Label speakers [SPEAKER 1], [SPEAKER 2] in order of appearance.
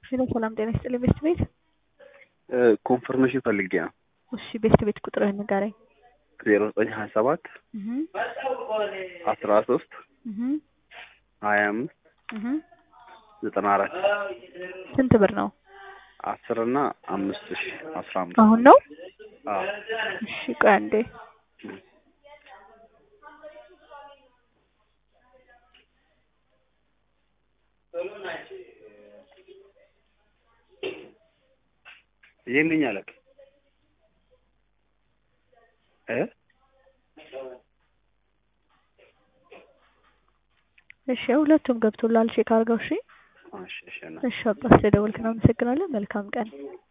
[SPEAKER 1] ሄሎ ሰላም ጤና ይስጥልኝ ቤስት ቤት
[SPEAKER 2] ኮንፈርሜሽን ፈልጌ ነው።
[SPEAKER 1] እሺ ቤስት ቤት ቁጥርህን ንገረኝ።
[SPEAKER 2] ዜሮ ዘጠኝ ሀያ ሰባት
[SPEAKER 1] እህ
[SPEAKER 2] አስራ ሶስት
[SPEAKER 1] እህ
[SPEAKER 2] ሀያ አምስት
[SPEAKER 1] እህ
[SPEAKER 2] ዘጠና አራት
[SPEAKER 1] ስንት ብር ነው?
[SPEAKER 2] አስር እና አምስት ሺ አስራ አምስት
[SPEAKER 1] አሁን ነው?
[SPEAKER 2] አዎ
[SPEAKER 1] እሺ ቆይ አንዴ
[SPEAKER 2] ይህንኝ አለቅ እ
[SPEAKER 1] እሺ ሁለቱም ገብቶላል። ቼክ አድርገው። እሺ
[SPEAKER 2] እሺ እሺ እና
[SPEAKER 1] እሺ አባ ስለደወልክ ነው አመሰግናለሁ። መልካም ቀን